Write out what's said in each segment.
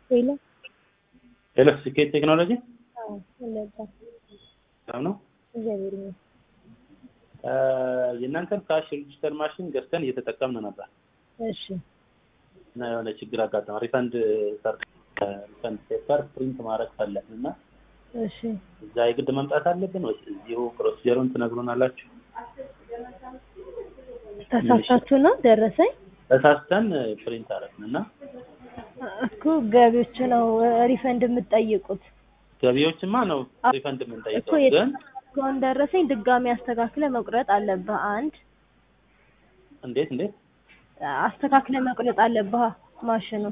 ሄሎ ሄሎ ስኬት ቴክኖሎጂ አዎ እንደዛ ሰላም ነው። እግዚአብሔር ይመስገን። የእናንተን ካሽ ሬጂስተር ማሽን ገዝተን እየተጠቀምን ነበር እሺ እና የሆነ ችግር አጋጠመ። ሪፈንድ ሪፈንድ ፔፐር ፕሪንት ማድረግ ፈለግን እና እሺ እዛ የግድ መምጣት አለብን ወይስ እዚሁ ፕሮሲጀሩን ትነግሩናላችሁ? ተሳሳችሁ ነው ደረሰኝ ተሳስተን ፕሪንት አደረግን እና እኮ ገቢዎች ነው ሪፈንድ የምትጠይቁት ገቢዎችማ ነው ሪፈንድ እኮ የምንጠይቀው የት- ግን እስካሁን ደረሰኝ ድጋሚ አስተካክለ መቁረጥ አለብህ። አንድ እንዴት እንዴት አስተካክለ መቁረጥ አለብህ ማሽኑ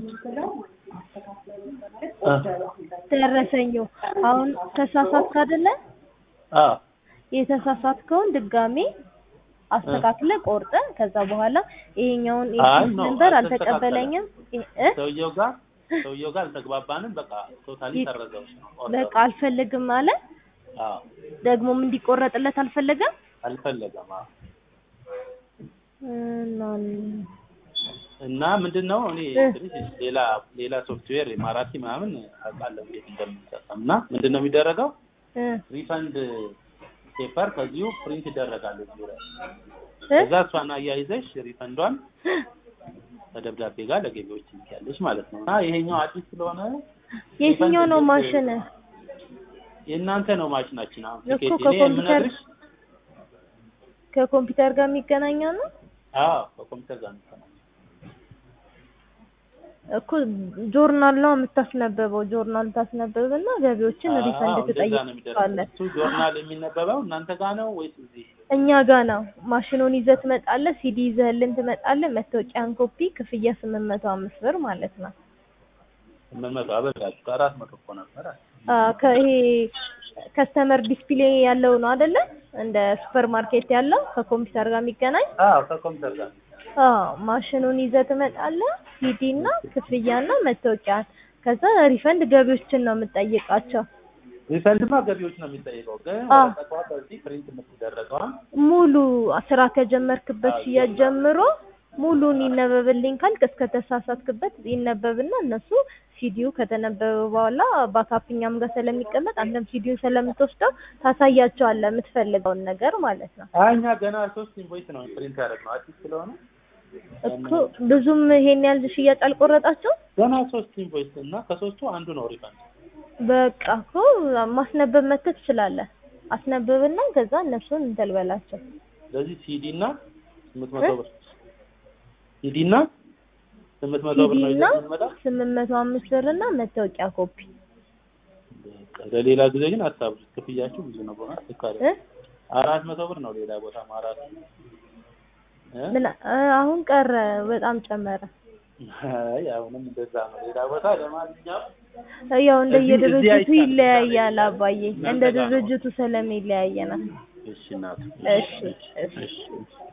አ ደረሰኙ አሁን ተሳሳትክ አይደለ? አ የተሳሳትከውን ድጋሚ አስተካክለ ቆርጠ ከዛ በኋላ ይሄኛውን አይ ኤክስ ነው፣ ነበር አልተስተካከለም። አልተቀበለኝም እ- እ? ሰውየው ጋር ሰውየው ጋር አልተግባባንም። በቃ ቶታሊ ይ- ሰረዘው ነው በቃ አልፈልግም አለ። አዎ ደግሞም እንዲቆረጥለት አልፈለገም። አልፈለገም። አዎ እና እና ምንድን ነው እኔ እ። ትንሽ ሌላ ሌላ ሶፍትዌር ማራኪ ምናምን አውቃለሁ እንዴት እንደምንጠቀም እና ምንድን ነው የሚደረገው እ ሪፈንድ ፔፐር ከዚሁ ፕሪንት ይደረጋል እዚሁ ላይ እ? ከዛ እሷን አያይዘሽ ሪፈንዷን ከደብዳቤ ጋር ለገቢዎች ትልኪያለሽ ማለት ነው እና ይሄኛው አዲስ ስለሆነ የትኛው ነው ማሽን? የእናንተ ነው ማሽናችን አሁን እኮ ትኬት እኔ ከኮምፒውተር የምነግርሽ ከኮምፒውተር ጋር የሚገናኘው ነው አዎ ከኮምፒውተር ጋር ነው እኮ ጆርናል ነው የምታስነበበው። ጆርናል ታስነበብና ገቢዎችን አዎ፣ ሪፈንድ እንደዛ ነው የሚደረገው። ትጠይቃለህ። እሱ ጆርናል የሚነበበው እናንተ ጋር ነው ወይስ እዚህ? እኛ ጋ ነው። ማሽኑን ይዘህ ትመጣለህ። ሲዲ ይዘህልን ትመጣለህ። መታወቂያን ኮፒ፣ ክፍያ ስምንት መቶ አምስት ብር ማለት ነው። ስምንት መቶ አበዛችሁ ከአራት መቶ እኮ ነበረ። አ ከይሄ ከስተመር ዲስፕሌይ ያለው ነው አይደለ? እንደ ሱፐር ማርኬት ያለው ከኮምፒውተር ጋር የሚገናኝ አዎ ከኮምፒውተር ጋር አዎ ማሽኑን ይዘህ ትመጣለህ። ሲዲ እና ክፍያና መታወቂያን ከዛ ሪፈንድ ገቢዎችን ነው የምጠይቃቸው። ሪፈንድማ ገቢዎች ነው የሚጠይቀው፣ ግን አዎ። ወረቀቷ በዚህ ፕሪንት የምትደረገዋን ሙሉ ስራ ከጀመርክበት አዎ፣ ሽያጭ ይጀምራል። ጀምሮ ሙሉን ይነበብልኝ ካልክ እስከ ተሳሳትክበት ይነበብና እነሱ ሲዲው ከተነበበ በኋላ ባካፕኛም ጋር ስለሚቀመጥ አንተም ሲዲውን ስለምትወስደው ታሳያቸዋለህ የምትፈልገውን ነገር ማለት ነው። አይ እኛ ገና ሶስት ኢንቮይስ ነው ፕሪንት ያደረግነው አዲስ ስለሆነ እኮ ብዙም ይሄን ያህል ሽያጭ አልቆረጣቸው። ገና ሶስት ኢንቮይስ እና ከሶስቱ አንዱ ነው ሪፈንድ። በቃ እኮ ማስነበብ መተህ ትችላለህ። አስነብብና ከዛ እነሱን እንትን በላቸው። ስለዚህ ሲዲ እና ስምንት መቶ ብር ሲዲ እና ስምንት መቶ ብር ሲዲ ነው እና ይዘን የምንመጣው። ስምንት መቶ አምስት ብር እና መታወቂያ ኮፒ በቃ ለሌላ ጊዜ ግን አታብዙ፣ ክፍያችሁ ብዙ ነው። በእውነት ልክ አይደለም። እ አራት መቶ ብር ነው ሌላ ቦታ ማራት እ? ምን አ- አሁን ቀረ፣ በጣም ጨመረ። አይ አሁንም እንደዛ ነው ሌላ ቦታ። ለማንኛውም ያው እዚህ- እንደየድርጅቱ እዚህ አይቻልም። ይለያያል አባዬ፣ እናንተ እንደ ጋር ነው። ድርጅቱ ስለሚለያየ ነው። እሺ እናቱ እሺ እሺ እሺ